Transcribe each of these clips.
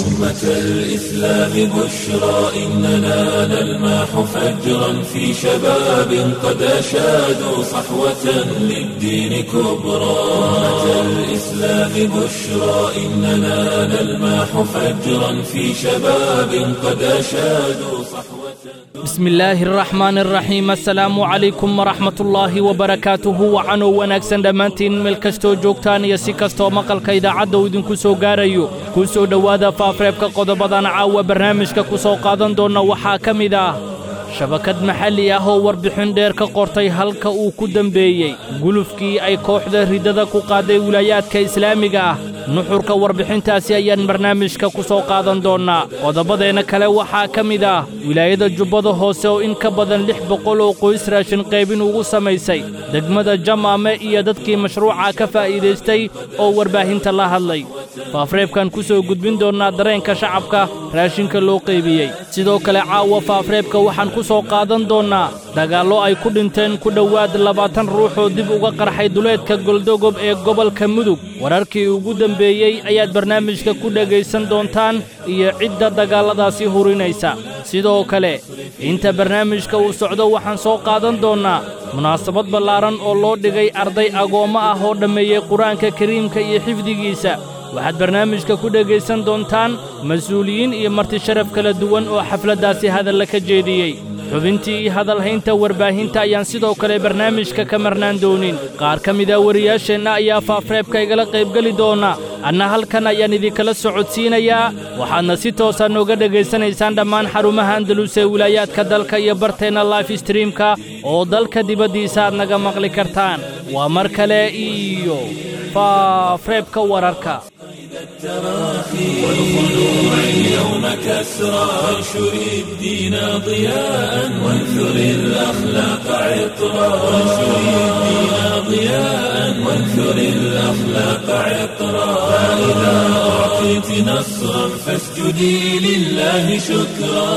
أمة الإسلام بشرى إننا نلمح فجرا في شباب قد أشادوا صحوة للدين كبرى أمة الإسلام بشرى إننا نلمح فجرا في شباب قد أشادوا صحوة بسم illaahi araxmaan araxiim assalaamu calaykum waraxmatullaahi wabarakaatuhu wacanow wanaagsan dhammaantiin meel kastoo joogtaan iyo si kastoo maqalka idaacadda uu idinku soo gaarayo ku soo dhowaada faafreebka qodobadan caawa barnaamijka ku soo qaadan doonna waxaa ka mid ah shabakad maxalli ah oo warbixin dheer ka qortay halka uu ku dembeeyey gulufkii ay kooxda riddada ku qaaday wilaayaadka islaamiga ah nuxurka warbixintaasi ayaan barnaamijka ku soo qaadan doonnaa qodobadeenna kale waxaa ka mid ah wilaayada jubbada hoose oo in ka badan lix boqol oo qoys raashin qaybin ugu samaysay degmada jamaame iyo dadkii mashruuca ka faa'iidaystay oo warbaahinta la hadlay faafreebkan ku soo gudbin doonnaa dareenka shacabka raashinka loo qaybiyey sidoo kale caawa faafreebka waxaan ku soo qaadan doonnaa dagaallo ay ku dhinteen ku dhowaad labaatan ruux oo dib uga qarxay duleedka goldogob ee gobolka mudug wararkii ugu dembeeyey ayaad barnaamijka ku dhegaysan doontaan iyo cidda dagaalladaasi hurinaysa sidoo kale inta barnaamijka uu socdo waxaan soo qaadan doonnaa munaasabad ballaaran oo loo dhigay arday agoommo ah oo dhammeeyey qur-aanka kariimka iyo xifdigiisa waxaad barnaamijka ku dhegaysan doontaan mas-uuliyiin iyo marti sharaf kala duwan oo xafladdaasi hadalla ka jeediyey xubintii iyo hadalhaynta warbaahinta ayaan sidoo kale barnaamijka ka marnaan doonin qaar ka mida wariyaasheenna ayaa faafreebka igala qaybgeli doona anna halkan ayaan idinkala socodsiinayaa waxaadna si toosa nooga dhegaysanaysaan dhammaan xarumaha andalus ee wilaayaadka dalka iyo barteenna life streamka oo dalka dibaddiisa aad naga maqli kartaan waa mar kale iyo faafreebka wararka والخلوع اليوم كسرى وانشر الدين ضياء وانثر الأخلاق عطرا وانشر الدين ضياء وانثر الأخلاق عطرا فإذا أعطيت نصرا فاسجدي لله شكرا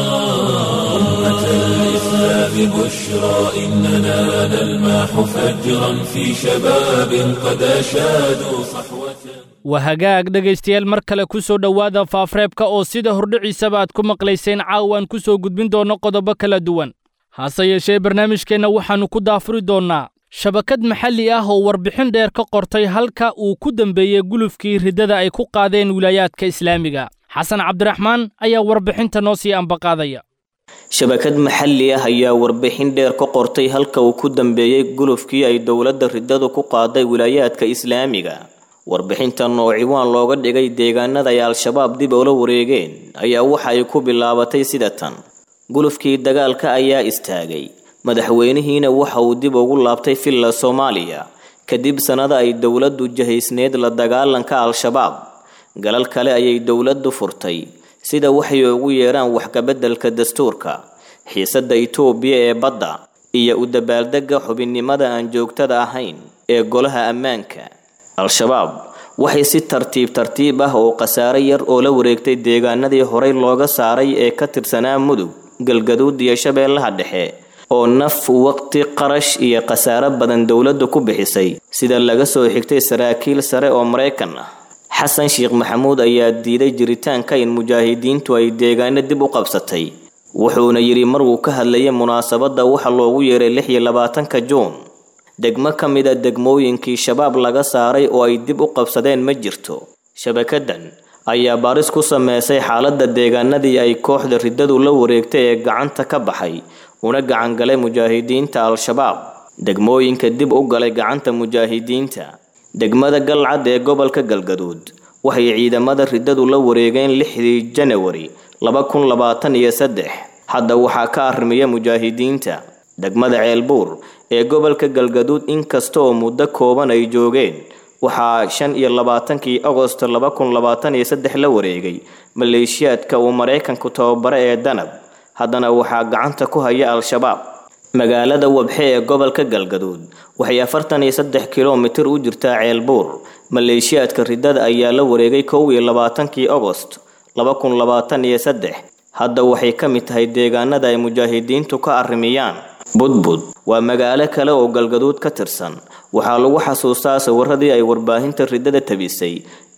أمة الإسلام بشرى إننا نلمح فجرا في شباب قد أشادوا صحوة waa hagaag dhegaystayaal mar kale ku soo dhowaada faafreebka oo sida hordhiciisaba aad ku maqlayseen caawaan ku soo gudbin doonno qodobo kala duwan hase yeeshee barnaamijkeenna waxaannu ku daafuri doonnaa shabakad maxalli ah oo warbixin dheer ka qortay halka uu ku dembeeyey gulufkii riddada ay ku qaadeen wilaayaadka islaamiga xasan cabdiraxmaan ayaa warbixinta noo sii ambaqaadaya shabakad maxalli ah ayaa warbixin dheer ka qortay halka uu ku dambeeyey gulufkii ay dowladda riddadu ku qaaday wilaayaadka islaamiga warbixintan oo ciwaan looga dhigay deegaanada ay al-shabaab dib ula wareegeen ayaa waxa ay ku bilaabatay sida tan gulufkii dagaalka ayaa istaagay madaxweynihiina waxa uu dib ugu laabtay villa soomaaliya kadib sannada ay dowladdu jahaysneed la dagaalanka al-shabaab galal kale ayay dowladdu furtay sida waxay ugu yeedhaan waxkabeddelka dastuurka xiisadda itoobiya ee badda iyo u dabaaldegga xubinnimada aan joogtada ahayn ee golaha ammaanka al-shabaab waxay si tartiib tartiib ah oo khasaare yar oo la wareegtay deegaanadii horey looga saaray ee ka tirsanaa mudug galgaduud iyo shabeellaha dhexe oo naf waqti qarash iyo khasaare badan dowladdu ku bixisay sida laga soo xigtay saraakiil sare oo maraykan ah xasan sheekh maxamuud ayaa diiday jiritaanka in mujaahidiintu ay deegaano dib u qabsatay wuxuuna yidhi maruu ka hadlayay munaasabadda waxa loogu yeeray lix iyo labaatanka juun degmo ka mid a degmooyinkii shabaab laga saaray oo ay dib u qabsadeen ma jirto shabakadan ayaa baaris ku sameysay xaaladda deegaanadii ay kooxda riddadu la wareegtay ee gacanta ka baxay una gacan galay mujaahidiinta al-shabaab degmooyinka dib u galay gacanta mujaahidiinta degmada galcad ee gobolka galgaduud waxay ciidamada riddadu la wareegeen lixdii janawari laba kun labaatan iyo saddex hadda waxaa ka arrimiya mujaahidiinta degmada ceelbuur ee gobolka galgaduud inkasta oo muddo kooban ay joogeen waxaa shan iyo labaatankii agosto laba kun labaatan iyo saddex la wareegay maleeshiyaadka uu maraykanku tababare ee danab haddana waxaa gacanta ku haya al-shabaab magaalada wabxe ee gobolka galgaduud waxay afartan iyo saddex kilomitir u jirtaa ceelbuur maleeshiyaadka riddada ayaa la wareegay kow iyo labaatankii agost laba kun labaatan iyo saddex hadda waxay ka mid tahay deegaanada ay mujaahidiintu ka arrimiyaan budbud waa magaalo kale oo galgaduud ka tirsan waxaa lagu xasuustaa sawiradii ay warbaahinta riddada tabisay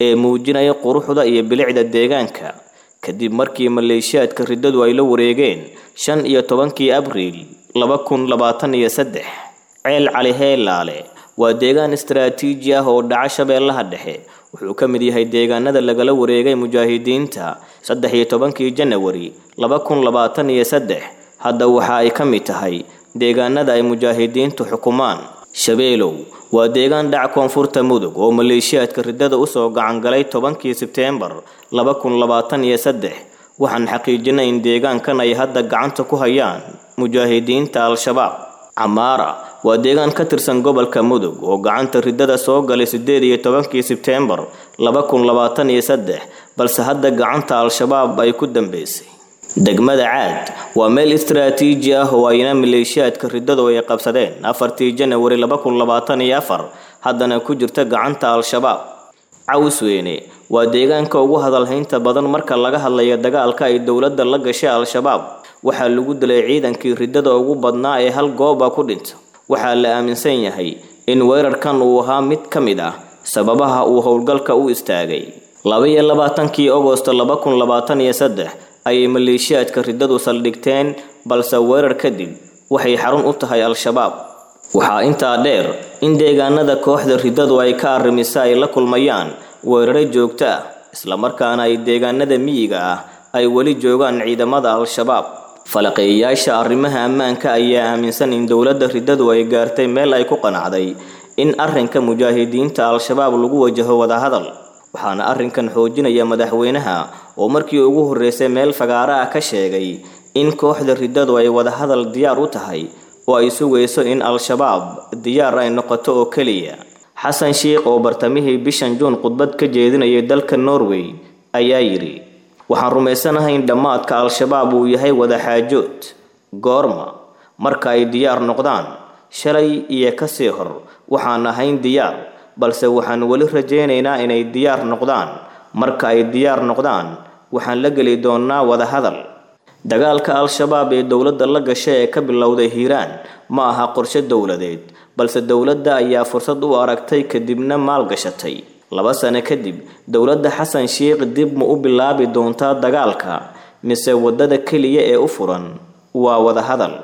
ee muujinaya quruxda iyo bilicda deegaanka kadib markii maleeshiyaadka riddadu ay la wareegeen shan iyo tobankii abriil laba kun labaatan iyo saddex ceel cali heelaale waa deegaan istaraatiiji ah oo dhaca shabeellaha dhexe wuxuu ka mid yahay deegaanada lagala wareegay mujaahidiinta saddex iyo tobankii janawari laba kun labaatan iyo saddex hadda waxa ay ka mid tahay deegaanada ay mujaahidiintu xukumaan shabeelow waa deegaan dhac koonfurta mudug oo maleeshiyaadka riddada usoo gacangalay tobankii sebteembar laba kun labaatan iyo saddex waxaan xaqiijinay in deegaankan ay hadda gacanta ku hayaan mujaahidiinta al-shabaab camaara waa deegaan ka tirsan gobolka mudug oo gacanta riddada soo galay siddeed iyo tobankii sebteembar laba kun labaatan iyo saddex balse hadda gacanta al-shabaab ay ku dambeysay degmada caad waa meel istaraatiiji ah oo ayna maleeshiyaadka riddadu ay qabsadeen afartii janawari laba kun labaatan iyo afar haddana ku jirta gacanta al-shabaab cawsweyne waa deegaanka ugu hadalhaynta badan marka laga hadlayo dagaalka ay dowladda la gashay al-shabaab waxaa lagu dilay ciidankii riddada ugu badnaa ee hal gooba ku dhinta waxaa la aaminsan yahay in weerarkan uu ahaa mid ka mid ah sababaha uu howlgalka u istaagay laba-iyo labaatankii agosto laba kun labaatan iyo saddex ayay maleeshiyaadka riddadu saldhigteen balse weerar kadib waxay xarun u tahay al-shabaab waxaa intaa dheer in deegaanada kooxda riddadu ay ka arrimisa ay la kulmayaan weeraro joogto ah islamarkaana ay deegaanada miyiga ah ay weli joogaan ciidamada al-shabaab falaqeeyayaasha arrimaha ammaanka ayaa aaminsan in dowladda riddadu ay gaartay meel ay ku qanacday in arrinka mujaahidiinta al-shabaab lagu wajaho wadahadal waxaana arrinkan xoojinaya madaxweynaha oo markii ugu horreysay meel fagaaro ah ka sheegay in kooxda riddadu ay wadahadal diyaar u tahay oo ay sugayso in al-shabaab diyaar ay noqoto oo keliya xasan sheikh oo bartamihii bishan juun khudbad ka jeedinayay dalka norway ayaa yidhi waxaan rumaysanahay in dhammaadka al-shabaab uu yahay wadaxaajood goorma marka ay diyaar noqdaan shalay iyo kasii hor waxaan ahayn diyaar balse waxaan weli rajaynaynaa inay diyaar noqdaan marka ay diyaar noqdaan waxaan la geli doonnaa wadahadal dagaalka al-shabaab ee dowladda la gashay ee ka bilowday hiiraan ma aha qorshe dowladeed balse dowladda ayaa fursad u aragtay kadibna maalgashatay laba sano kadib dowladda xasan sheikh dib ma u bilaabi doontaa dagaalka mise waddada keliya ee u furan waa wadahadal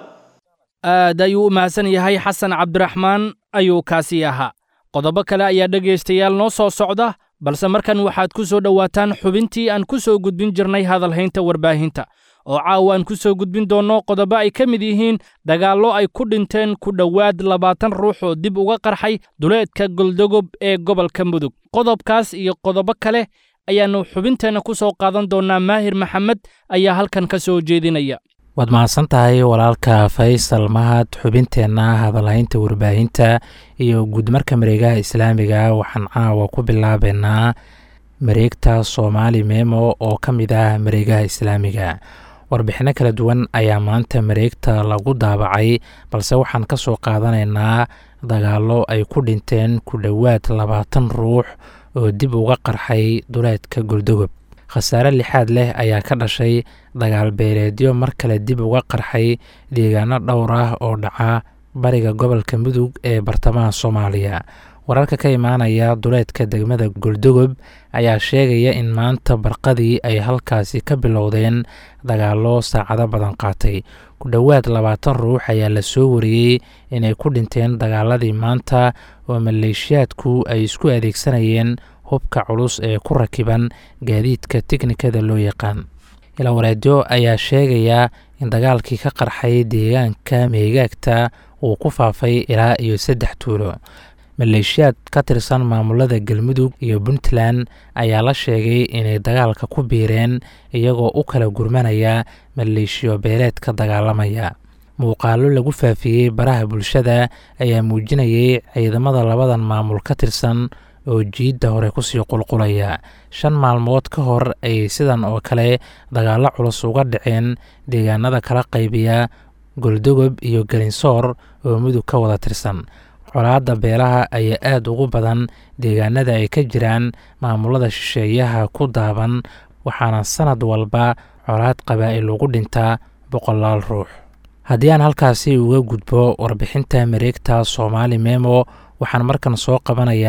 aad ayuu u mahadsan yahay xasan cabdiraxmaan ayuu kaasii ahaa qodobo kale ayaa dhegaystayaal noo soo socda balse markan waxaad ku soo dhowaataan xubintii aan ku soo gudbin jirnay hadalhaynta warbaahinta oo caawa aan ku soo gudbin doonno qodobo ay ka mid yihiin dagaallo ay ku dhinteen ku dhowaad labaatan ruux oo dib uga qarxay duleedka goldogob ee gobolka mudug qodobkaas iyo qodobo kale ayaannu xubinteenna ku soo qaadan doonnaa maahir maxamed ayaa halkan ka soo jeedinaya waad mahadsan tahay walaalka faysal mahad xubinteenna hadalhaynta warbaahinta iyo guudmarka mareegaha islaamiga waxaan caawa ku bilaabeynaa mareegta soomaali memo oo ka mid ah mareegaha islaamiga warbixinno kala duwan ayaa maanta mareegta lagu daabacay balse waxaan ka soo qaadanaynaa dagaallo ay ku dhinteen ku dhowaad labaatan ruux oo dib uga qarxay duleedka goldogob khasaare lixaad leh ayaa ka dhashay dagaal beeleedyo mar kale dib uga qarxay deegaano dhowr ah oo dhaca bariga gobolka mudug ee bartamaha soomaaliya wararka ka imaanaya duleedka degmada goldogob ayaa sheegaya in maanta barqadii ay halkaasi ka bilowdeen dagaallo saacado badan qaatay ku dhowaad labaatan ruux ayaa la soo wariyey inay ku dhinteen dagaaladii maanta oo maleeshiyaadku ay isku adeegsanayeen hubka culus ee ku rakiban gaadiidka tiknikada loo yaqaan ilawareedyo ayaa sheegaya in dagaalkii ka qarxay deegaanka meegaagta uu ku faafay ilaa iyo saddex tuulo maleeshiyaad ka tirsan maamulada galmudug iyo puntland ayaa la sheegay inay dagaalka ku biireen iyagoo u kala gurmanaya maleeshiyo beeleed ka dagaalamaya muuqaalo lagu faafiyey baraha bulshada ayaa muujinayay ciidamada labadan maamul ka tirsan oo jiidda hore kusii qulqulaya shan maalmood ka hor ayay sidan oo kale dagaallo culus uga dhaceen deegaanada kala qaybiya goldogob iyo galinsoor oo mudug ka wada tirsan colaadda beelaha ayaa aada ugu badan deegaanada ay ka jiraan maamulada shisheeyaha ku daaban waxaana sanad walba colaad qabaa'il ugu dhintaa boqolaal ruux haddii aan halkaasi uga gudbo warbixinta mareegta soomaali memo waxaan markan soo qabanayaa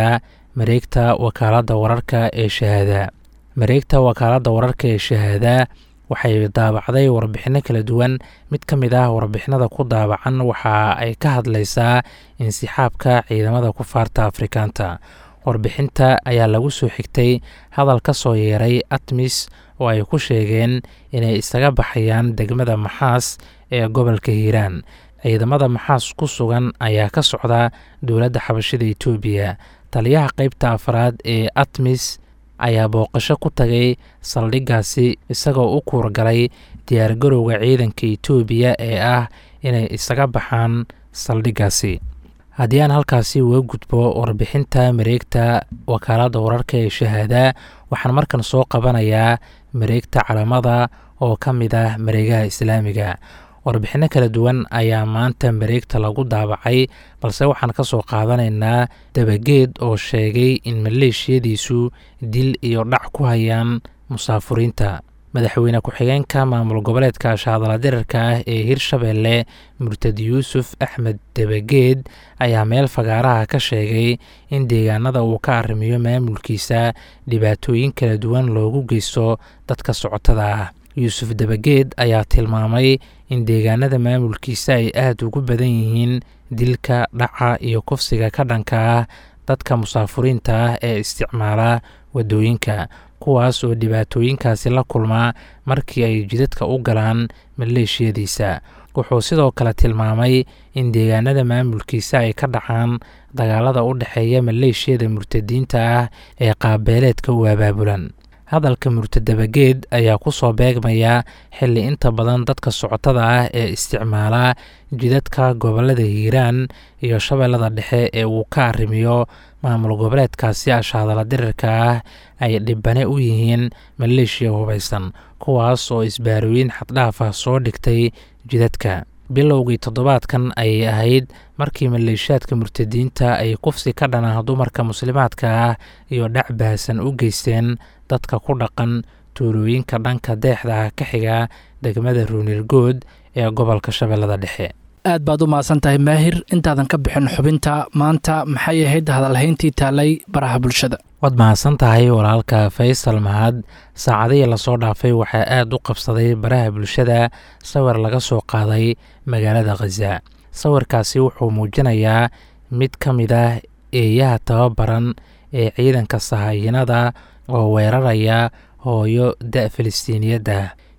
mareegta wakaaladda wararka ee shahaada mareegta wakaaladda wararka ee shahaada waxay daabacday warbixinno kala duwan mid ka mid ah warbixinada ku daabacan waxa ay ka hadlaysaa insixaabka ciidamada kufaarta afrikaanta warbixinta ayaa lagu soo xigtay hadal ka soo yeeray atmis oo ay ku sheegeen inay isaga baxayaan degmada maxaas ee gobolka hiiraan ciidamada maxaas ku sugan ayaa ka socda dowladda xabashida etoobiya taliyaha qeybta afraad ee atmis ayaa booqasho ku tagay saldhiggaasi isagoo u kuurgalay diyaargarowga ciidanka etoobiya ee ah inay isaga baxaan saldhiggaasi haddii aan halkaasi uga gudbo warbixinta mareegta wakaaladda wararka ee shahaada waxaan markan soo qabanayaa mareegta calamada oo ka mid ah mareegaha islaamiga warbixinno kala duwan ayaa maanta mareegta lagu daabacay balse waxaan ka soo qaadanaynaa dabageed oo sheegay in maleeshiyadiisu dil iyo dhac ku hayaan musaafuriinta madaxweyne ku-xigeenka maamul goboleedka shaadala dirarka ah ee hirshabeelle murtad yuusuf axmed dabageed ayaa meel fagaaraha ka sheegay in deegaanada uu ka arrimiyo maamulkiisa dhibaatooyin kala duwan loogu geysto dadka socotada ah yuusuf dabageed ayaa tilmaamay in deegaanada maamulkiisa ay aada ugu badan yihiin dilka dhaca iyo kufsiga ka dhanka ah dadka musaafuriinta ah ee isticmaala waddooyinka kuwaas oo dhibaatooyinkaasi la kulmaa markii ay jidadka u galaan maleeshiyadiisa wuxuu sidoo kale tilmaamay in deegaanada maamulkiisa ay ka dhacaan dagaalada u dhexeeya maleeshiyada murtadiinta ah ee qaabeeleedka u abaabulan hadalka murtadabageed ayaa ku soo beegmaya xilli inta badan dadka socotada ah ee isticmaala jidadka gobolada hiiraan iyo shabeellada dhexe ee uu ka arrimiyo maamul goboleedkaasi ashaadala dirirka ah ay dhibane u yihiin maleeshiya hubaysan kuwaas oo isbaarooyin xaddhaaf ah soo dhigtay jidadka bilowgii toddobaadkan ayay ahayd markii maleeshiyaadka murtadiinta ay kufsi ka dhanaa dumarka muslimaadka ah iyo dhac bahasan u geysteen dadka ku dhaqan tuulooyinka dhanka deexda ah ka xiga degmada ruunirgood ee gobolka shabeellada dhexe aad baad u mahadsan tahay maahir intaadan ka bixin xubinta maanta maxay ahayd hadalhayntii taalay baraha bulshada waad mahadsan tahay walaalka faysal mahad saacadihii lasoo dhaafay waxaa aad u qabsaday baraha bulshada sawir laga soo qaaday magaalada khaza sawirkaasi wuxuu muujinayaa mid ka mid ah eeyaha tababaran ee ciidanka sahaayinada oo weeraraya hooyo da filistiiniyadda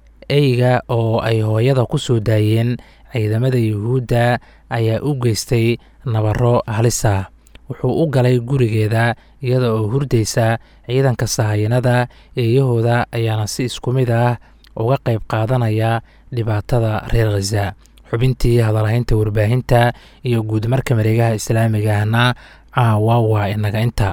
eyga oo ay hooyada ku soo daayeen ciidamada yuhuudda ayaa u geystay nabaro halisa wuxuu u galay gurigeeda iyada oo hurdaysa ciidanka sahayanada eeyahooda ayaana si isku mid ah uga qayb qaadanaya dhibaatada reer khaza xubintii hadalhaynta warbaahinta iyo guudmarka mareegaha islaamiga ahna caawa waa inaga inta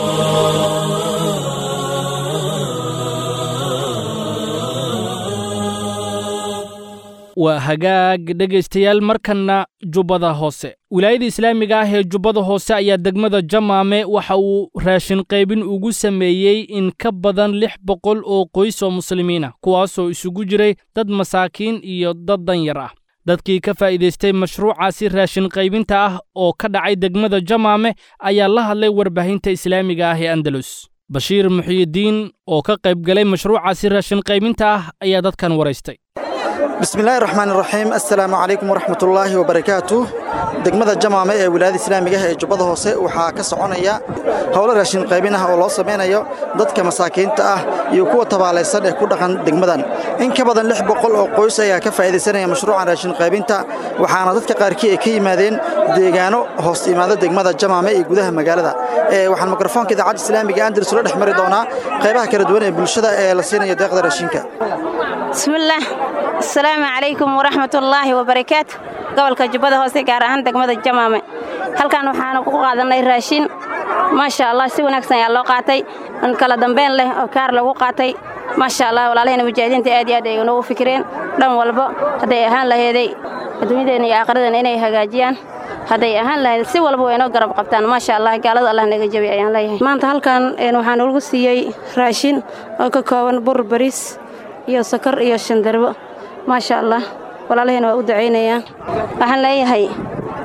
waa hagaag dhegaystayaal markanna jubbada hoose wilaayada islaamiga ah ee jubbada hoose ayaa degmada jamaame waxa uu raashin qaybin ugu sameeyey in ka badan lix boqol oo qoys oo muslimiina kuwaasoo isugu jiray dad masaakiin iyo dad danyar ah dadkii ka faa'iidaystay mashruucaasi raashin qaybinta ah oo ka dhacay degmada jamaame ayaa la hadlay warbaahinta islaamiga ah ee andalus bashiir muxiyidiin oo ka qayb galay mashruucaasi raashin qaybinta ah ayaa dadkan waraystay bismillahi raxmaan iraxiim assalaamu calaykum waraxmatullaahi wabarakaatu degmada jamaame ee wilaayada islaamiga ah ee jubbada hoose waxaa ka soconaya howlo raashin qaybin ah oo loo samaynayo dadka masaakiinta ah iyo kuwa tabaalaysan ee ku dhaqan degmadan in ka badan lix boqol oo qoys ayaa ka faa'iidaysanaya mashruucan raashin qaybinta waxaana dadka qaarkii ay ka yimaadeen deegaano hoos imaada degmada jamaame iyo gudaha magaalada waxaan mikrofoonka idaacadda islaamiga andalus ula dhex mari doonaa qaybaha kala duwan ee bulshada ee la siinayo deeqda raashinka bismillaah asalaamu calaykum waraxmatullaahi wabarakaatu gobolka jubbada hoose gaar ahaan degmada jamaame halkan waxaanu ku qaadannay raashin maasha allah si wanaagsan ayaa loo qaatay kala dambeyn leh oo kaar lagu qaatay maasha allah walaalahayna mujaahidiinta aad iyo aad ay noogu fikireen dhan walbo hadday ahaan laheeday adduunyadeenna iyo aakhiradeenna inay hagaajiyaan hadday ahaan lahayd si walba way inoo garab qabtaan maasha allah gaalada allah naga jabi ayaan leeyahay maanta halkan waxaan ugu siiyey raashin oo ka kooban bur bariis iyo sokor iyo shandarbo maasha allah walaalahayna waa u ducaynayaan waxaan leeyahay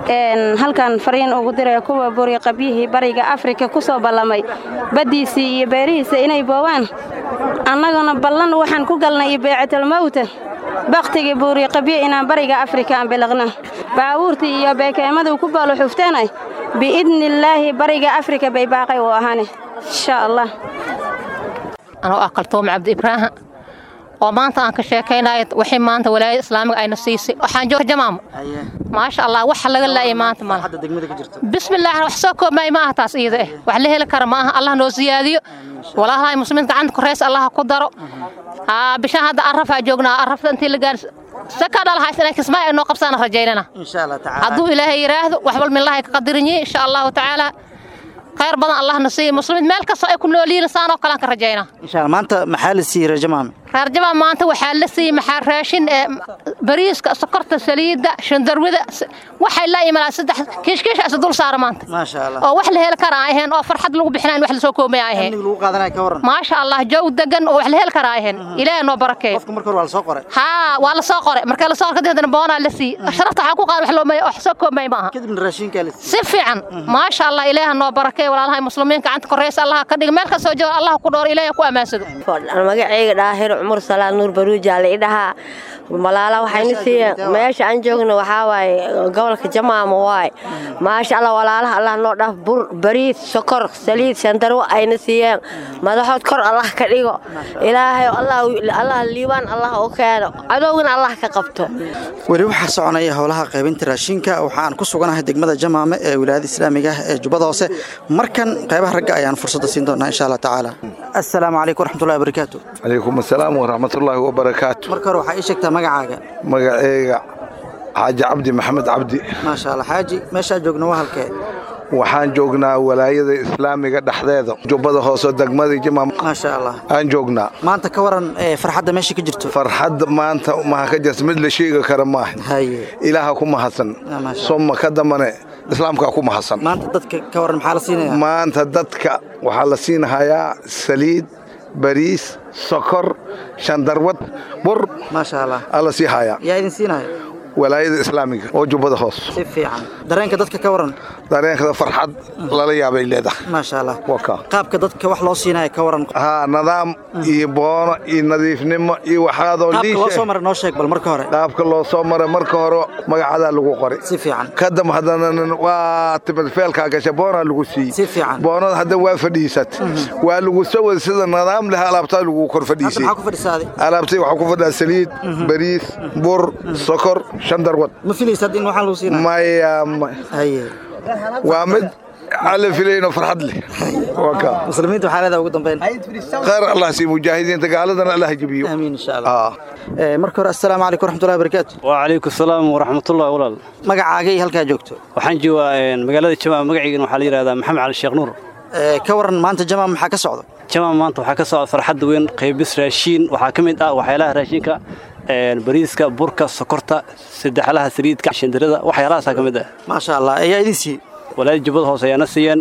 halkan fariin ugu diraya kuwa buri qabyihii bariga afrika ku soo ballamay baddiisii iyo beerihiisa inay boowaan annaguna ballan waxaan ku galnay beecatalmawta bakhtigii buuri qabye inaan bariga afrika aan bilaqna baabuurtii iyo beekeemaduu ku baalo xufteenay biidnillaahi bariga afrika bay baaqay u ahaane insha allah anoo ah kaltuum cabdi ibraahim oo maanta aan ka sheekaynayo wixii maanta walaayada islaamiga ayna siisay waxaan jooga jamaamo maasha allah waxa laga laayay maanta malaha bismillah wax soo koobmay ma aha taas iyada eh wax la heli kara ma aha allah noo siyaadiyo walaalahay muslimiinta gacanta koreys allah ku daro bishaan hadda arafaa joognaa arafta intii la gaar saka dhalahays inay kismaayo ay noo qabsaana rajaynana hadduu ilaahay yidhaahdo wax bal millahay ka qadirinyi insha allahu tacaala khayr badan allahna siiya muslimiin meel kastoo ay ku noolyihiin saanoo kalean ka rajaynaa maanta maxaa la siiyey rajamaame reer jamaam maanta waxaa la siiyey maxaa raashin ee bariiska sokorta saliidda shandarwida waxay la imanaa saddex kiishkiisha isa dul saara maanta maasha allah oo wax la heli kara aheen oo farxad lagu bixinaa in wax lasoo koomaya aheen amniga lagu qaadanaya ka waran maasha allah joog degan oo wax la heli kara aheen ilaahay noo barakeeyo qofka marka hore waa la soo qoray haa waa la soo qoray marka la soo qoray kadib haddana boonaa la siiyey sharafta waxaa ku qaadan wax loo wax soo koomaya ma aha kadibna raashinkaa la siiyey si fiican maasha allah ilaaha noo barakeeyo walaalahay muslimiin gacanta koreysa allah ka dhiga meel kastoo jooga allah ku dhoor ilaahay ku ammaansado magacayga dhaahir cumar salaad nuur baruuja la idhahaa malaala waxayna siiyeen meesha aan joogno waxaa waaye gobolka jamaama waaye maasha allah walaalaha allah noo dhaaf bur bariid sokor saliid shandarwo ayna siiyeen madaxood kor allah ka dhigo ilaahay allah liibaan allah u keeno cadowgana allah ka qabto weli waxaa soconaya howlaha qaybinta raashinka waxaan ku suganahay degmada jamaame ee wilaayada islaamiga ah ee jubbada hoose markan qaybaha ragga ayaan fursadda siin doonaa insha allah tacaala assalaamu calaykum waraxmatullahi wabarakaatu calaykum assalaam waraxmatullaahi wabarakaatu marka hore waxaa ii sheegtaa magacaaga magaceyga xaaji cabdi maxamed cabdi maasha allah xaaji meeshaa joogna waa halkee waxaan joognaa walaayada islaamiga dhexdeeda jubbada hoose degmadii jimaam maasha allah aan joognaa maanta ka waran farxadda meesha ka jirto farxadda maanta maha ka jirta mid la sheegi kara maaha haye ilaaha ku mahadsan soma ka dambane islaamkaa ku mahadsan maanta dadka ka waran maxaa la siinaya maanta dadka waxaa la siinhayaa saliid bariis sokor shandarwad bur maasha allah alla sii hayaa yaa idin siinaya walaayada islaamiga oo jubbada hoos si fiican dareenka dadka ka waran dareenkada farxad lala yaabay leedahay maasha allah waka qaabka dadka wax loo siinaya ka waran haa nidaam iyo boono iyo nadiifnimo iyo waxaadoo qaabka loo soo maray noo sheeg bal marka hore qaabka loo soo maray marka hore magacadaa lagu qoray si fiican kadam haddana waa timid feelkaa gasha boonaa lagu siiyey si fiican boonada hadda waa fadhiisat waa lagu soo wada sida nidaam leh alaabtaa lagu kor fadhiisay maxaa ku fadhisaaday alaabtay waxaa ku fadhiyaa saliid bariis bur sokor shandarwad ma filaysaad in waxaa lagu siinaya maya haye waa mid alla filayno farxad leh waka muslimiinta waxaa leedahay ugu dambeyn khayr allah sii mujaahidiinta gaaladana allah jibiyo amiin insha allah marka hore assalaamu calaykum waraxmatullahi wabarakaatu wacalaykum asalaam waraxmatullahi walaal magacaaga iyo halkaa joogto waxaan joogaa magaalada jamaam magaciigana waxaa la yidhahdaa maxamed cali sheekh nuur ka waran maanta jamaam maxaa ka socda jamaam maanta waxaa ka socda farxadda weyn qaybis raashiin waxaa ka mid ah waxyaalaha raashinka bariiska burka sokorta saddexlaha saliidka shandarada waxyaalahaasaa ka mid ah maasha allah ayaa idin siiyey walaayada jubbada hoose ayaana siiyeen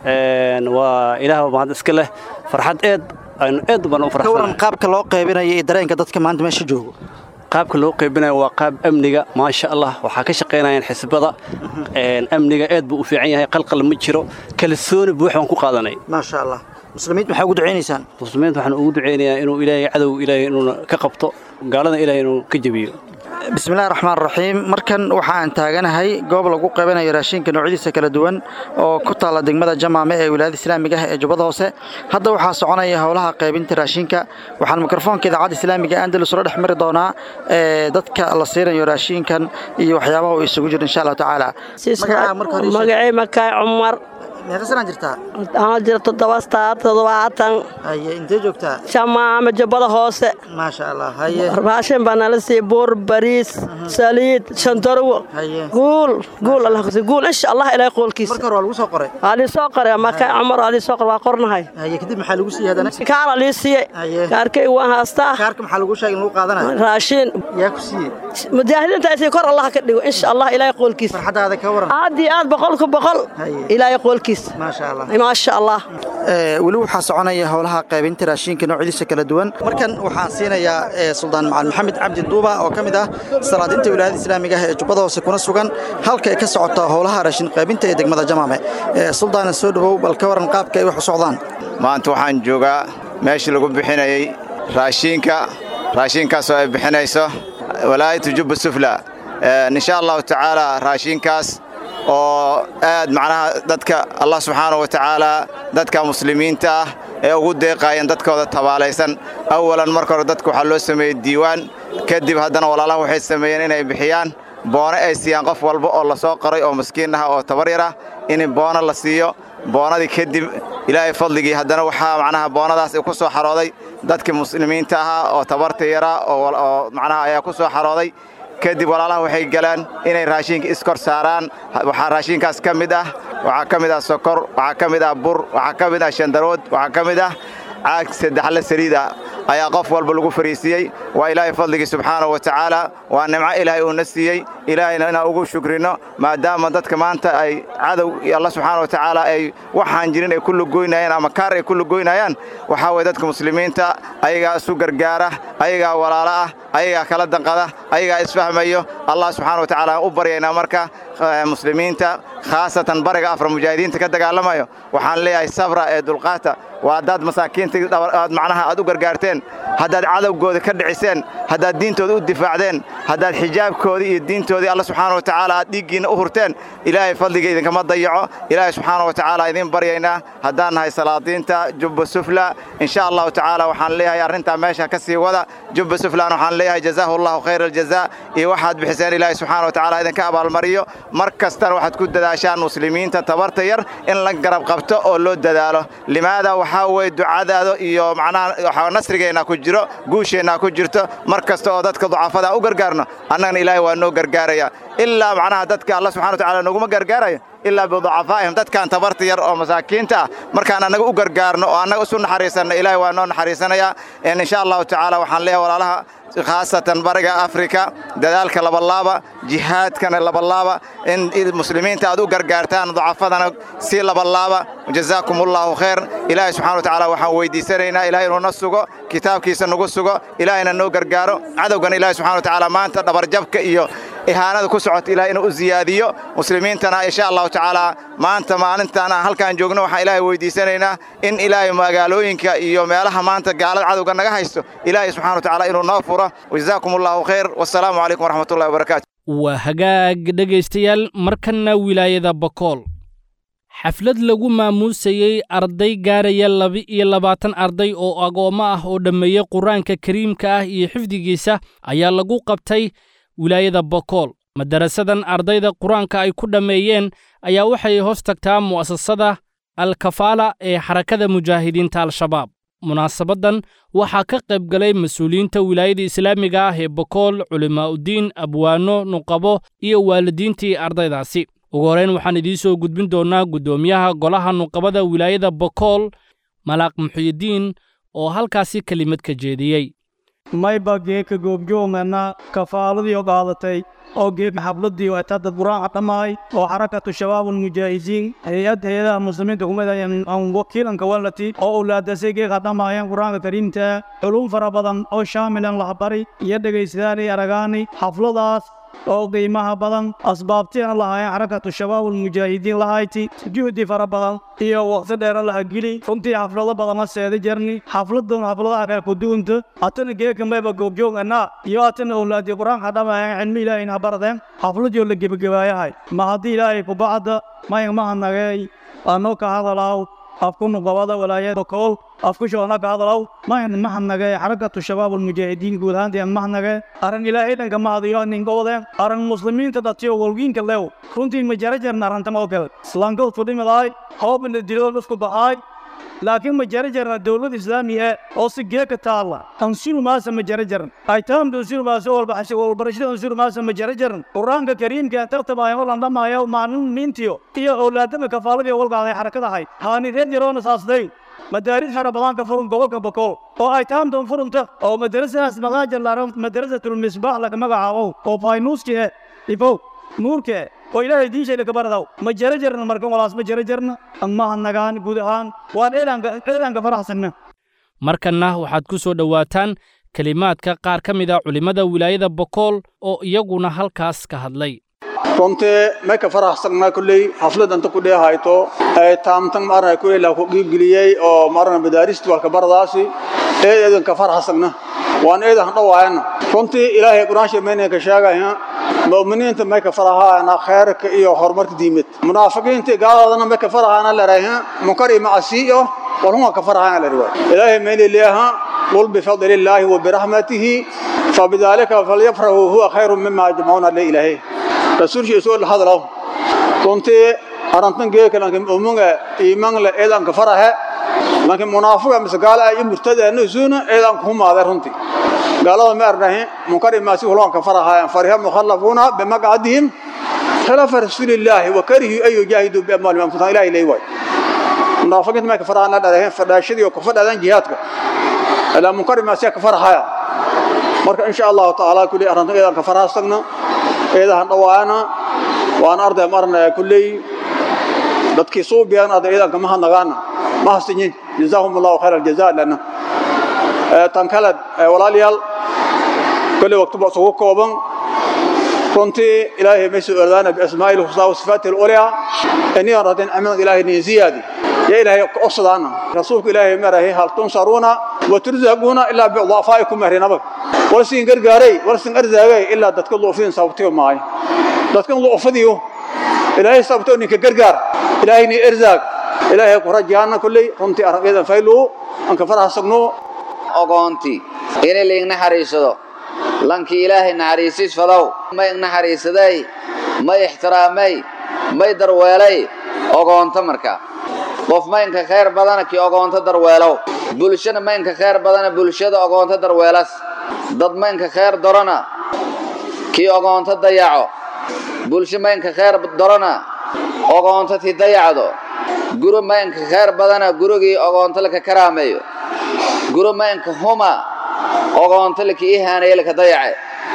waa ilaah mahad iska leh farxad eed aynu eed baan u ka waran qaabka loo qaybinayo iyo dareenka dadka maanta meesha joogo qaabka loo qaybinayo waa qaab amniga maasha allah waxaa ka shaqaynayaan xisbada amniga eed buu u fiican yahay qalqal ma jiro kalsooni buux baan ku qaadanay maasha allah muslimiinta maxaa ugu ducaynaysaan muslimiinta waxaan ugu ducaynayaa inuu ilaahay cadow ilaahay inuuna ka qabto gaalada ilaahay inuu ka jebiyo bismillahi raxmaan raxiim markan waxaan taaganahay goob lagu qaybanayo raashinka noocyadiisa kala duwan oo ku taalla degmada jamaame ee wilaayada islaamiga ah ee jubbada hoose hadda waxaa soconaya howlaha qaybinta raashinka waxaan mikrofoonka idaacadda islaamiga andalus ula dhex mari doonaa dadka la siinayo raashinkan iyo waxyaabaha uu isugu jiro insha allahu tacaala magacay makaay cumar meeqa sanaa jirtaa waxaan jira toddobaastaa toddobaatan haye intee joogtaa jamaame jubbada hoose maasha allah haye raashin baa nala siiyey buur bariis saliid shantarwo haye guul guul allah kusi guul insha allah ilaahay qoolkiisa marka hore waa lagu soo qoray waa lii soo qoray makaay cumar waa lii soo qoray waa qornahay haye kadib maxaa lagu siiyey haddana kaara lii siiyey haye kaarkay waan haastaa kaarka maxaa lagu sheegay in lagu qaadanayo raashin yaa ku siiyey mujaahidiinta ay kor allah ka dhigo insha allah ilaahay qoolkiisa farxadaada ka waran aad iyo aad boqolku boqol ilaahay qoolkiisa bariis maasha allah weli waxaa soconaya howlaha qaybinta raashinka noocyadiisa kala duwan markan waxaan siinayaa suldaan macalin maxamed cabdi duuba oo ka mid ah salaadinta wilaayada islaamiga ah ee jubbada hoose kuna sugan halka ay ka socoto howlaha raashin qaybinta ee degmada jamaame suldaana soo dhowow bal ka waran qaabka ay wax u socdaan maanta waxaan joogaa meeshii lagu bixinayey raashiinka raashiinkaasoo ay bixinayso walaayatu jubba sufla insha allahu tacaala raashiinkaas oo aad macnaha dadka allah subxaanahu wa tacaala dadka muslimiinta ah ee ugu deeqaayeen dadkooda tabaalaysan awalan marka hore dadka waxaa loo sameeyey diiwaan kadib haddana walaalaha waxay sameeyeen inay bixiyaan boono ay siiyaan qof walba oo la soo qoray oo maskiin ah oo tabar yar ah in boono la siiyo boonadii kadib ilaahay fadligii haddana waxaa macnaha boonadaas ku soo xarooday dadkii muslimiinta ahaa oo tabarta yaraa oo macnaha ayaa ku soo xarooday kadib walaalaha waxay galaan inay raashinka iskor saaraan waxaa raashinkaas ka mid ah waxaa ka mid ah sokor waxaa ka mid ah bur waxaa ka mid ah shandarood waxaa ka mid ah caag saddexle saliida ayaa qof walba lagu fariisiiyey waa ilaahay fadligii subxaanahu wa tacaala waa nimco ilaahay uuna siiyey ilaahayna inaan ugu shukrino maadaama dadka maanta ay cadow iyo alla subxaana wa tacaala ay waxaan jirin ay ku lugoynayaan ama kaar ay ku lugoynayaan waxaa weye dadka muslimiinta ayagaa isu gargaara ayagaa walaalo ah ayagaa kala danqada ayagaa isfahmayo allah subxana wa tacaala aan u baryaynaa marka muslimiinta khaasatan bariga afra mujaahidiinta ka dagaalamayo waxaan leeyahay sabra ee dulqaata waa haddaad masaakiinta macnaha aad u gargaarteen haddaad cadowgooda ka dhiciseen haddaad diintooda u difaacdeen haddaad xijaabkoodii iyo diintoodii alla subxaana wa tacaala aad dhiiggiinna u hurteen ilaahay fadliga idinkama dayaco ilaahay subxaana wa tacaala idiin baryaynaa haddaan nahay salaadiinta jubba sufla insha allahu tacaala waxaan leeyahay arrintaa meesha ka sii wada jubba suflan waxaan leeyahay jazaahu allahu khayra aljazaa iyo waxaad bixiseen ilaahay subxaana wa tacaala idinka abaalmariyo mar kastana waxaad ku dadaashaan muslimiinta tabarta yar in la garab qabto oo loo dadaalo limaada waxaa weye ducadaada iyo macnaha nasrigeenna ku jiro guusheenna ku jirto mar kasta oo dadka ducafada u gargaarno annagana ilaahay waa noo gargaaraya ilaa macnaha dadka alla subxana wa tacala nooguma gargaarayo ilaa biducafaa'ihim dadkan tabarta yar oo masaakiinta ah markaan annaga u gargaarno oo annaga isu naxariisanno ilaahay waa noo naxariisanaya insha allahu tacaala waxaan leeyahay walaalaha khaasatan bariga afrika dadaalka labalaaba jihaadkana labalaaba in muslimiinta aad u gargaartaan ducafadana si labalaaba jazaakum allahu khayr ilaahay subxana wa tacaala waxaan weydiisanaynaa ilahay inuu na sugo kitaabkiisa nagu sugo ilaahayna noo gargaaro cadowgana ilahay subxana wa tacaala maanta dhabarjabka iyo ihaanada ku socota ilahay inuu u ziyaadiyo muslimiintana insha allahu tacaala maanta maalintaan aan halkaan joogno waxaan ilaahay weydiisanaynaa in ilaahay magaalooyinka iyo meelaha maanta gaalada cadowga naga haysto ilaahay subxana wa tacaala inuu noo furo wajazaakum allahu khayr wasalaamu calaykum waraxmatullahi wabarakaatu waa hagaag dhegaystayaal markanna wilaayada bakool xaflad lagu maamuusayey arday gaaraya laba-iyo labaatan arday oo agoommo ah oo dhammeeyey qur-aanka kariimka ah iyo xifdigiisa ayaa lagu qabtay wilaayada bakool madarasadan ardayda qur-aanka ay ku dhammeeyeen ayaa waxay hoos tagtaa mu'asasada alkafaala ee xarakada mujaahidiinta al-shabaab munaasabaddan waxaa ka qayb galay mas-uuliyiinta wilaayada islaamiga ah ee bakool culimaa'udiin abwaano nuqabo iyo waalidiintii ardaydaasi ugu horrayn waxaan idiin soo gudbin doonnaa guddoomiyaha golaha nuqabada wilaayada bakool malaaq muxiyidiin oo halkaasi kelimad ka jeediyey mayba geeka goobjoogana kafaaladiio qaadatay oo geeka xafladii watada quraaca dhammaay oo xarakatu shabaabulmujaahidiin hay-ad hay-adaha muslimiinta kumid aan wakiilanka walati oo owlaadasay geeka dhammaayeen qur-aanka kariimta culum fara badan oo shaamilan lahbari iyo dhegaystayaal aragaani xafladaas oo qiimaha badan asbaabtiina lahaayeen xarakatu shabaabulmujaahidiin lahayti juhdi fara badan iyo waqti dheera laha geli runtii xaflado badana seeda jarni xafladan xafladaha reer kuduunta atana geeka mayba goobjoogana iyo atana owlaadii qur-aanka dhammaayeen cilmi ilaahayna baradeen xafladii oo la gebagabaayahay ma haddii ilaahay kubacda mayan mahanagey anoo ka hadalaaw afku nuqabada walaayada kool afku shoona ka hadalaw mayan mahanage xarakatu shabaabulmujaahidiin guud ahaantiyan mahanage aran ilaahay dhanka mahadiyo ninkoodeen aran muslimiinta dhatiyo walgiinka lew runtii ma jarajarna arantama oo kale islaankood fudhimidaay hoobna dilood isku baxaay laakiin ma jarajarna dowlad islaamiya oo si geeka taalla ansiru maasa ma jarajaran aytaamda ansiru maasa walbarashada ansiru maasa ma jarajaran qur-aanka kariimka tartamaayo walan dhamaayo maalin miintiyo iyo owlaadama kafaaladii walgaaday xarakadahay haani reer yaroona saasday madaaris fara badan ka furan gobolka bakool oo ay taamdan furunta oo madarasadaas magaaja laaran madarasatul misbaax laga magacaabo oo faynuuski ifow nuurkee oo ilaahay diinshayna ka baradaw ma jara jarna markan walaas ma jara jarna amaha nagaan guud ahaan waan eedaanka faraxsanna markanna waxaad ku soo dhowaataan kelimaadka qaar ka mid a culimmada wilaayada bokool oo iyaguna halkaas ka hadlay runtii may ka faraxsanna kulley xaflad anta ku dheehayto ee taamtan maarna kulley la ku qiibgeliyey oo maarna madaaristu walka baradaasi ee eedan ka faraxsanna waan eedan dhawaayana runtii ilaahay quraansha meena ka sheegaya mu'miniinta may ka farahaana khayrka iyo horumarka diimeed munaafiqiinta gaaladana may ka farahaana leeyahay munkar iyo macsiyo walhuma ka farahaana leeyahay ilaahay meena leeyahay qul bifadli illaahi wa birahmatihi fabidhalika falyafrahu huwa khayrun mimma yajma'una lillahi rasuulki isoo la hadalo runtii arantan geeka lanka umunga iiman la eedan ka farahe lanka munaafiqa mise gaala ay murtada nusuuna eedan ku maade runtii gaalada ma arnahe munkari maasi hulon ka faraha fariha mukhallafuna bimaqadihim خلاف رسول الله وكره أن يجاهدوا بأموالهم أنفسهم إلى إليه واي منافقين ما كفر عنا دارهم فداشدي وكفر عن جهاتك إلا منكر ما سيك كفر هاي مرك إن شاء الله تعالى كل أرنا إذا كفر هستنا إذا هنوانا وأنا أرض مرنا كل dadkii soo biyaan aad ciidanka ma hanagaana ma hasinyin jazaahum allahu khayr aljazaa lana tan kale walaalayaal kulli waqti baa soo kooban runtii ilaahay ma soo ordaana biasmaa'ihi husnaa wa sifaatihi al-ulyaa inii radin amin ilaahay ni ziyaadi ya ilaahay qosdaana rasuulku ilaahay marahay hal tunsaruuna wa turzaquuna illa bi dhafaikum marinaba warsin gargaaray warsin arzaagay illa dadka luufin sabtiyo maay dadka luufadiyo ilaahay sabto ninka gargaar ilaahay ni irzaaq ilaahay ku rajaana kulli runtii arabiyadan faylu an ka farahsagno ogoonti inay liing naxariisado lankii ilaahay naxariisis fadow may naxariisaday may ixtiraamay may darweelay ogoonto marka qof maynka khayr badana kii ogoonto darweelow bulshana maynka khayr badana bulshada ogoonto darweelas dad maynka khayr dorana kii ogoonto dayaco bulsho maynka khayr dorana ogoonto ti dayacdo guro maynka khayr badana gurigii ogoonto laka karaameeyo guro maynka huma ogoonto laka ihaanaye laka dayace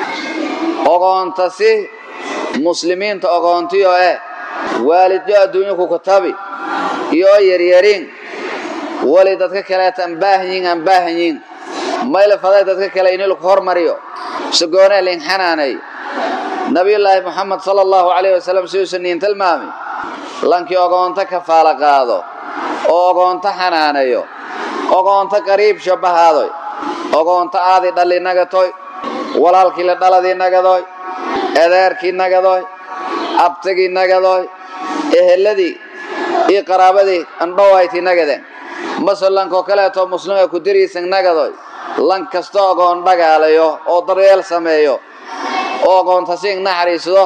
ogoonta si muslimiinta ogoontiyo eh waalidyo adduunyo ku kutabi iyo yaryariin wali dadka kaleeta aan baahanyiin aan baahanyiin mayla faday dadka kale inii laku hormariyo sagoonee lin xanaanay nabiyullaahi moxamed sala allahu calayhi wasalam siduusan niin tilmaami lankii ogoonto kafaala qaado oo ogoonto xanaanayo ogoonto qariib shabbahaadoy ogoonto aadi dhalli nagatoy walaalkii la dhaladii nagadoy edeerkii nagadoy abtigii nagadoy eheladii iyo qaraabadii andhowayti nagadeen mase lankoo kaleetoo muslima ku diriisan nagadoy lank kasta ogoon dhagaalayo oo daryeel sameeyo oo ogoontasiing naxariisdo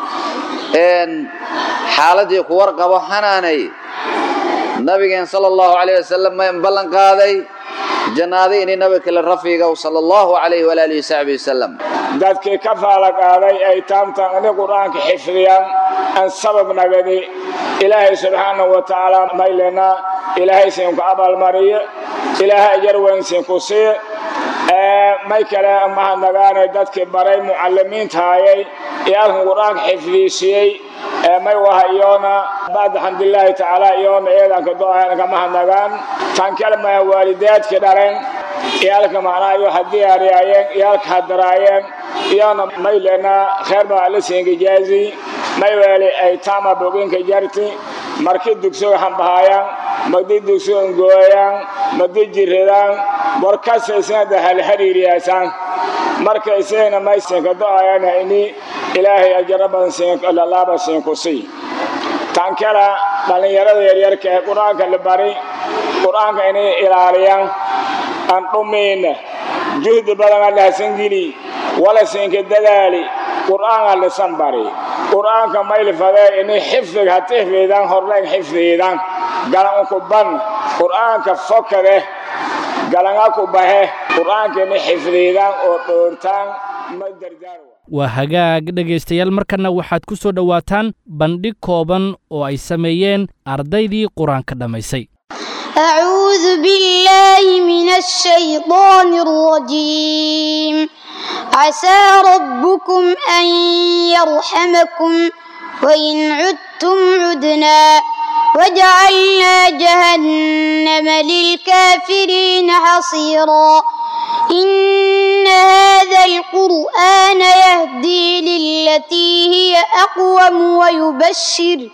xaaladii ku warqabo xanaanay nabigeen sala allahu calayh wasalam mayn ballan qaaday jannaadi inay nabi kale rafiigow sala allahu calayhi walaalihi wasaxbi wasalam dadkii ka faala qaaday ay taamtan ini qur'aanka xifdiyaan aan sabab nagadi ilaahay subxaanahu wa tacaala maylena ilaahay siinku abaalmariye ilaahay ajar weyn siinku siiye may kale mahadnagaanay dadkii baray mucallimiintaayay ee alkan qur'aanka xifdiisiyey may waha iyoona bacda xamdulilaahi tacaala iyoona eedanka do-aanka mahadnagaan tan kale maya waalidaadkii dhaleen iyaalka macnaa iyo ha diyaariyaayeen iyaalka ha daraayeen iyona maylena kheer baa alla siinka jaazi may weeli ay taama boginka jarti markii dugsiga hambahaayaan magdi dugsiga ngooyaan magdi jiridaan warkasaysnada hal xiriiriyaasaan marka isagana may siinka do-ayaan ini ilaahay ajara badan siinlalaaba siinku sii tan kale dhallinyarada yaryarka ee qur-aanka la bari qur-aanka inay ilaaliyaan aan dhumayna juhdi badan allahasan geli wala siinka dadaali qur'aanka lisan bari qur'aanka maylfadee inay xifdiga ha xifdidaan horleen xifdiidaan galan ku ban qur'aanka fokade galanga ku bahe qur'aanka inay xifdiidaan oo dhoortaan ma dardaar waa hagaag dhegaystayaal markanna waxaad ku soo dhowaataan bandhig kooban oo ay sameeyeen ardaydii qur-aanka dhammaysay أعوذ بالله من الشيطان الرجيم عسى ربكم أن يرحمكم وإن عدتم عدنا وجعلنا جهنم للكافرين حصيرا إن هذا القرآن يهدي للتي هي أقوم ويبشر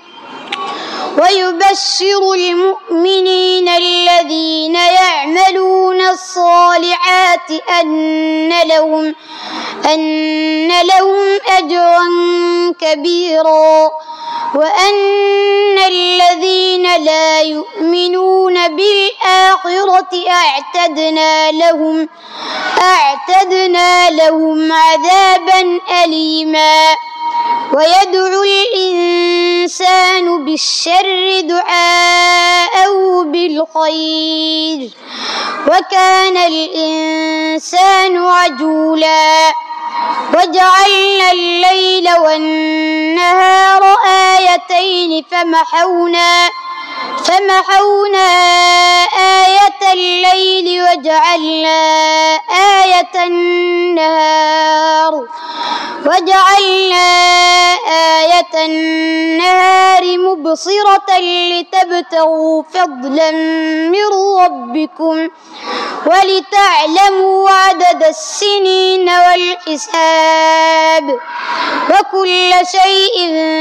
ويبشر المؤمنين الذين يعملون الصالحات أن لهم أن لهم أجرا كبيرا وأن الذين لا يؤمنون بالآخرة أعتدنا لهم أعتدنا لهم عذابا أليما ويدعو الإنسان بالشر دعاءه بالخير وكان الإنسان عجولا وجعلنا الليل والنهار آيتين فمحونا فمحونا آية الليل وجعلنا آية النهار وجعلنا آية النهار مبصرة لتبتغوا فضلا من ربكم ولتعلموا عدد السنين والحساب وكل شيء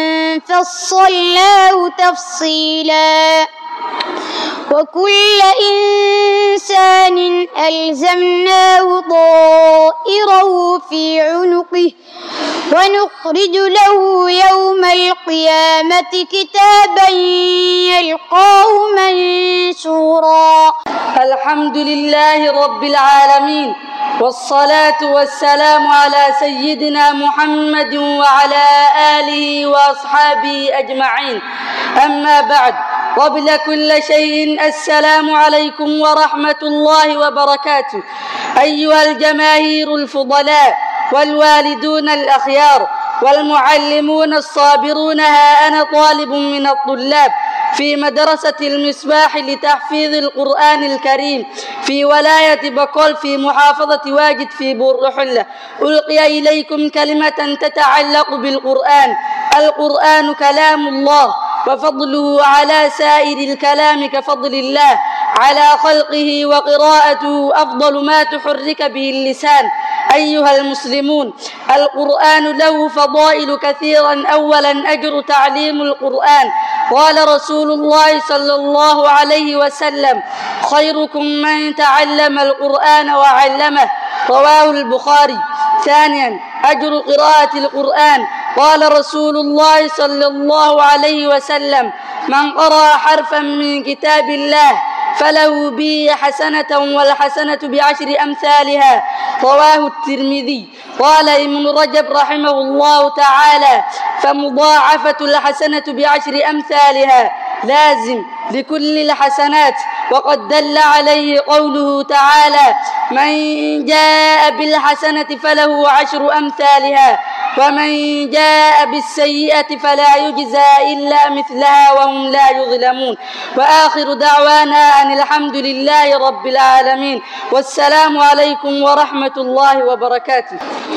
فصلناه تفصيلا وكل إنسان ألزمناه طائره في عنقه ونخرج له يوم القيامة كتابا يلقاه منشورا الحمد لله رب العالمين والصلاة والسلام على سيدنا محمد وعلى آله وأصحابه أجمعين أما بعد قبل كل شيء السلام عليكم ورحمة الله وبركاته أيها الجماهير الفضلاء والوالدون الأخيار والمعلمون الصابرون ها أنا طالب من الطلاب في مدرسة المصباح لتحفيظ القرآن الكريم في ولاية بقول في محافظة واجد في بورحلة ألقي إليكم كلمة تتعلق بالقرآن القرآن كلام الله وفضله على سائر الكلام كفضل الله على خلقه وقراءته أفضل ما تحرك به اللسان أيها المسلمون القرآن له فضائل كثيرا أولا أجر تعليم القرآن قال رسول الله صلى الله عليه وسلم خيركم من تعلم القرآن وعلمه رواه البخاري ثانيا أجر قراءة القرآن قال رسول الله صلى الله عليه وسلم من قرأ حرفا من كتاب الله فله به حسنة والحسنة بعشر أمثالها رواه الترمذي قال ابن رجب رحمه الله تعالى فمضاعفة الحسنة بعشر أمثالها لازم لكل الحسنات وقد دل عليه قوله تعالى من جاء بالحسنة فله عشر أمثالها ومن جاء بالسيئة فلا يجزى إلا مثلها وهم لا يظلمون وآخر دعوانا أن الحمد لله رب العالمين والسلام عليكم ورحمة الله وبركاته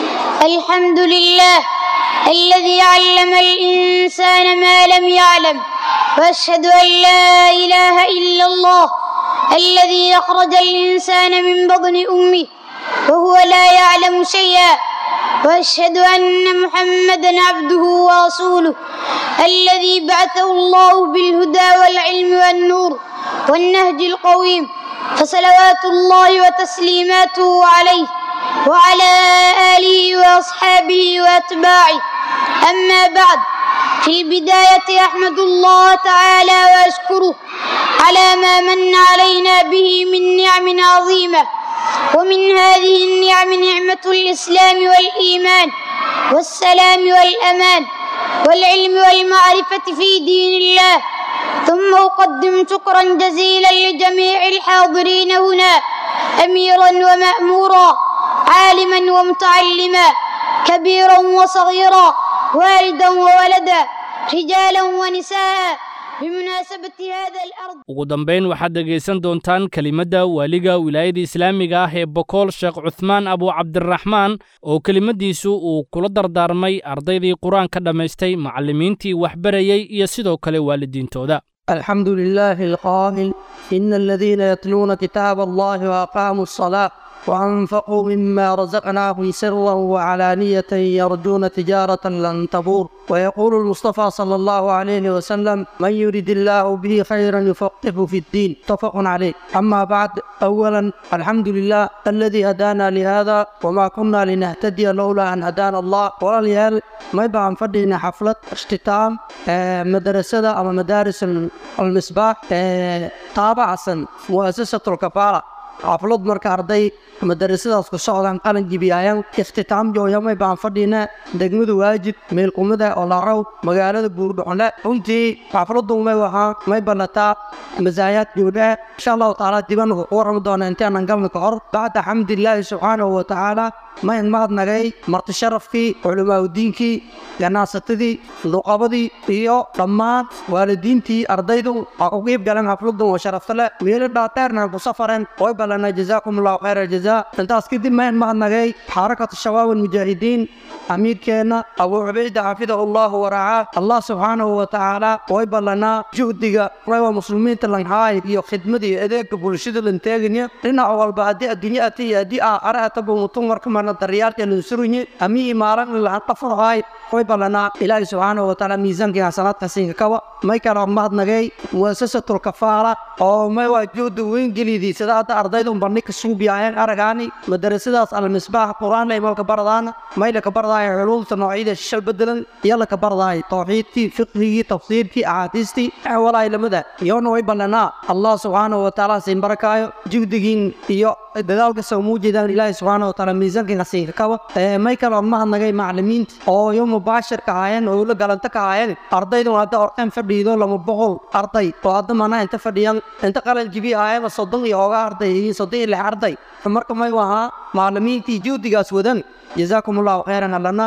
الحمد لله الذي علم الإنسان ما لم يعلم وأشهد أن لا إله إلا الله الذي أخرج الإنسان من بطن أمه وهو لا يعلم شيئا وأشهد أن محمدا عبده ورسوله الذي بعثه الله بالهدى والعلم والنور والنهج القويم فصلوات الله وتسليماته عليه وعلى آله وأصحابه وأتباعه أما بعد في البداية أحمد الله تعالى وأشكره على ما من علينا به من نعم عظيمة ومن هذه النعم نعمة الإسلام والإيمان والسلام والأمان والعلم والمعرفة في دين الله ثم أقدم شكرا جزيلا لجميع الحاضرين هنا أميرا ومأمورا عالما ومتعلما كبيرا وصغيرا والدا وولدا رجالا ونساء بمناسبة هذا الأرض ugu dambayn waxaad dhegaysan doontaan kelimadda waaliga wilaayada islaamiga ah ee bokool sheekh cuthmaan abu cabdiraxmaan oo kelimadiisu uu kula dardaarmay ardaydii qur-aanka dhammaystay macallimiintii waxbarayey iyo sidoo kale waalidiintooda الحمد لله القائل إن الذين يتلون كتاب الله وأقاموا الصلاة وأنفقوا مما رزقناهم سرا وعلانية يرجون تجارة لن تبور ويقول المصطفى صلى الله عليه وسلم من يريد الله به خيرا يفقهه في الدين متفق عليه أما بعد أولا الحمد لله الذي هدانا لهذا وما كنا لنهتدي لولا أن هدانا الله ولليال ما يبقى فدينا حفلة اختتام آه، مدرسة أو مدارس المصباح آه، تابعة مؤسسة الكفالة xaflad marka arday madarasadaas ku socdaan qalin jibiyayaan iftitaam jooyamay baan fadhiina degmadu waajib meel kumida oo laraw magaalada buurdhuxle runtii xafladu may wahaa may banataa masaayaad joodha insha allahu tacaala diban ku warrami doona intaanan galna ka hor bacda xamdilaahi subxaanahu wa tacaala mayn mahadnagay marti sharafkii culimaaudiinkii ganacsatadii luqabadii iyo dhammaan waalidiintii ardaydu aa ku qiib galeen xafladan oo sharafta leh meelo dhaadheerna ku safareen way ballanay jazaakum allahu khayr aljazaa intaas kadib mayn mahadnagay xarakatu shabaab almujaahidiin amiirkeenna abuu cubayda xafidahu allahu waracaa allah subxaanahu wa tacaala way ballanaa juhdiga rewa muslimiinta lanhaay iyo khidmada iyo adeega bulshada lanteeganya dhinac walba haddii adduunye ata iyo haddii aakhare ataba mutum marka marna daryaarka lansurunye amihii maalan lahan qafarhaay way ballanaa ilaahi subxaanahu wa tacaala miisaankii xasanaadka siinka kaba may kala mahadnagay muasasatul kafaala oo may waa juhdi weyn gelidii sida hadda ardaydu bandhig ka suubiyaayeen aragaani madarasadaas almisbaax qur-aan lay malka baradaana may laka baradaaya culuumta noocyada shishal bedelan iyo laka baradaaya tawxiidkii fiqhigii tafsiirkii axaadiistii walaay lamada iyona way ballanaa allah subxaanahu wa tacaala siin barakaayo juhdigiin iyo dadaalka soo muujeedaan ilaahi subxaanahu wa tacaala miisaankii hasiinka kaba may kala mahadnagay maclimiinta oo iyo mubaashirka ahaayeen oo la galanta ka ahaayeen ardaydu hadda orqeen fadhiido lama boqol arday oo hadda mana inta fadhiyan inta qalin jibi ahaayeen soddon iyo hooga arday iyo soddon iyo lix arday marka may wahaa maclimiintii juhdigaas wadan جزاكم الله خيرا لنا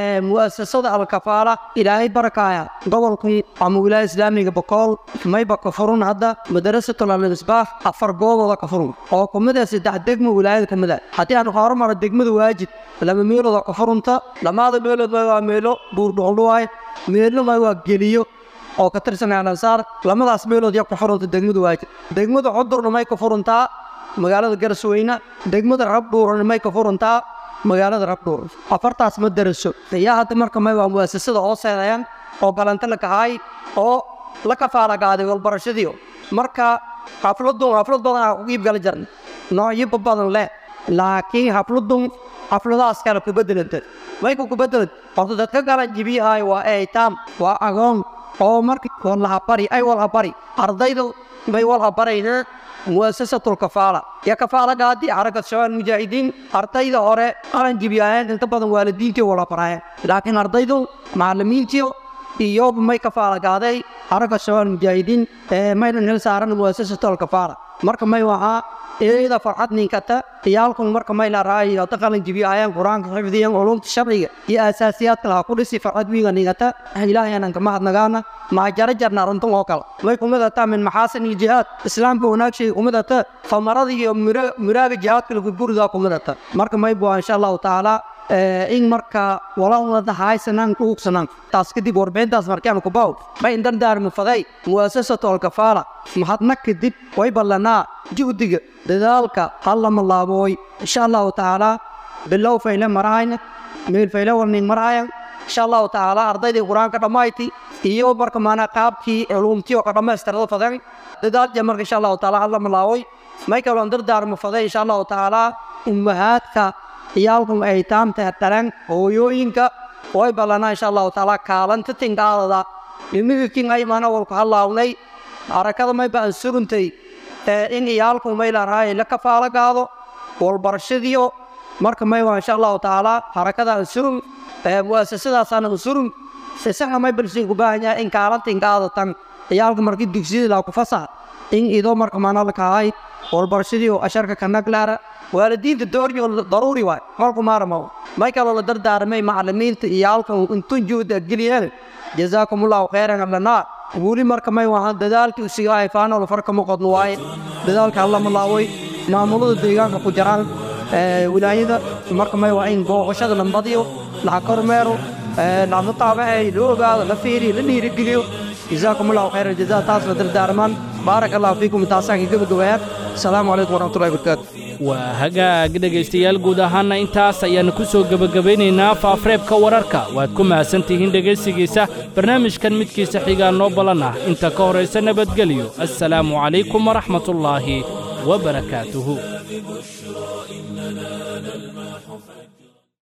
مؤسسة الكفالة إلهي بركايا قبل عم ولاية إسلامية بقول ما يبقى كفرون هذا مدرسة المصباح أفر قوة ولا كفرون أو كمدة سدح دقم ولاية كمدة حتى أنا خارج مرة دقم واجد لما ميلو ذا كفرون تا لما هذا ميلو ذا ميلو بوردولواي ميلو ما هو جليو oo ka tirsan ansaar lamadaas meelood yaa ku xurunta degmadu waajid degmada cudurna may ka furuntaa magaalada garsweyne degmada rabdhuurna may ka furuntaa magaalada rabdhuur afartaas ma daraso ayaa hadda marka may waa muasasada hooseedayaan oo galanta la kahaay oo la kafaalagaaday walbarashadii marka xafladun xaflad badan aa ku iibgala jarna noocyo badan leh laakiin xafladun xafladahaas kale ku bedelanta mayku ku bedelad horta dadka galan jibiyahay waa eytaam waa agoon oo marka walhabari ay walhabari ardayda bay walhabarayna muasasatul kafaala ya kafaala gaadi xarakat shabaab mujaahidiin ardayda hore qalan jibiyaayeen inta badan waalidiintii walhabaraayeen laakiin ardaydu macallimiintii iyo may kafaala gaaday xarakat shabaab mujaahidiin maynan hel saaran muasasatul kafaala marka may wahaa iyada farxad ninkata iyaalkun marka may la raayo hada qalin jibiyaayeen qur-aanka xifdiyan culumta sharciga iyo asaasiyaadka laha ku dhisi farxad wiiga nigata ilaahay aanan ka mahadnagaana mahajaro jarna runtan oo kale may kumidata min maxaasin iyo jihaad islaamka wanaagshayga kumidata famarada iyo miraaga jihaadka lagu gurigaa kumidata marka may bua insha allahu tacaala in marka walaalada haysanaan ku hugsanaan taas kadib warbixintaas markaan ku baaw ma indan daarmi faday muasasatu alkafaala mahadna kadib way ballanaa juhdiga dadaalka halla malaabooy insha allahu tacaala bilow fayle marahayna meel fayle warning marahayan insha allahu tacaala ardaydii qur-aanka dhammayti iyo marka maanaa qaabkii culuumtii oo ka dhammaystirada fadan dadaalja marka insha allahu tacaala halla malaaboy may kaloon dardaarmi faday insha allahu tacaala ummahaadka iyaalkum ay taamta dhalan hooyooyinka way ballanaa insha allahu tacaala kaalanta tingaadada imigikin ay mana walku hallaawnay harakada may baan suguntay in iyaalku may laraay la kafaalo gaado walbarashadiyo marka may waa insha allahu tacaala harakada ansurun muasasadaasana ansurun isaga may balsiin ku baahan yahay in kaalanta ingaadatan iyaalka markii dugsiyada laa ku fasaha in idoo marka maana la kahay walbarashadii oo asharka kanaglaara waalidiinta dooryo daruuri waay kolku maarmo may kaloo la dardaarmay macallimiinta iyo halkan intun juhda geliyeen jazaakum allahu khayran lanaa weli marka may wahaan dadaalkii usigahay faanol farka muqadno waaye dadaalka alla malaaway maamulada deegaanka ku jiraan wilaayada marka may waa in booqashada la badiyo la kormeero la mutaabaceeyo la ogaado la fiiriyo la dhiirigeliyo جزاكم الله خير الجزاء تاسنا دردارمان بارك الله فيكم تاسان قبل قبير السلام عليكم ورحمة الله وبركاته waa hagaag dhegaystayaal guud ahaanna intaas ayaannu ku soo gebagabeynaynaa faafareebka wararka waad ku mahadsantihiin dhegaysigiisa barnaamijkan midkiisa xigaa noo ballan ah inta ka horaysa nabadgelyo assalaamu calaykum waraxmatullaahi wabarakaatuhu